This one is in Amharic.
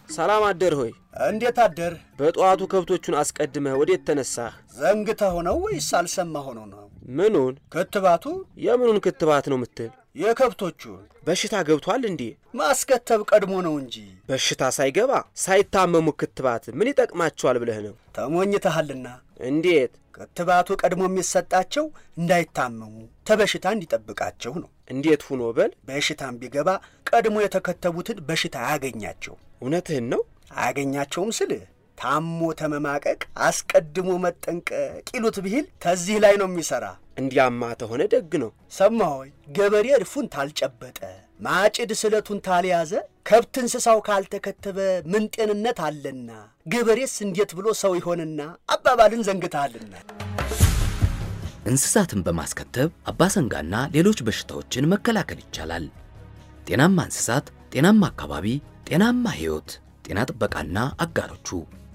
ሰላም አደር ሆይ። እንዴት አደር? በጠዋቱ ከብቶቹን አስቀድመህ ወዴት ተነሳህ? ዘንግተህ ሆነው ወይስ አልሰማ ሆኖ ነው? ምኑን? ክትባቱ የምኑን ክትባት ነው ምትል? የከብቶቹን በሽታ ገብቷል እንዴ? ማስከተብ ቀድሞ ነው እንጂ በሽታ ሳይገባ ሳይታመሙ ክትባት ምን ይጠቅማቸዋል ብለህ ነው? ተሞኝተሃልና። እንዴት? ክትባቱ ቀድሞ የሚሰጣቸው እንዳይታመሙ ተበሽታ እንዲጠብቃቸው ነው። እንዴት ሁኖ በል። በሽታም ቢገባ ቀድሞ የተከተቡትን በሽታ አያገኛቸው። እውነትህን ነው? አያገኛቸውም ስልህ ታሞ ተመማቀቅ አስቀድሞ መጠንቀቅ ይሉት ብሂል ተዚህ ላይ ነው የሚሠራ። እንዲያማ ተሆነ ደግ ነው። ሰማሆይ ገበሬ እድፉን ታልጨበጠ ማጭድ ስለቱን ታልያዘ ከብት እንስሳው ካልተከተበ ምን ጤንነት አለና ገበሬስ እንዴት ብሎ ሰው ይሆንና አባባልን ዘንግተሃልና። እንስሳትን በማስከተብ አባሰንጋና ሌሎች በሽታዎችን መከላከል ይቻላል። ጤናማ እንስሳት፣ ጤናማ አካባቢ፣ ጤናማ ሕይወት። ጤና ጥበቃና አጋሮቹ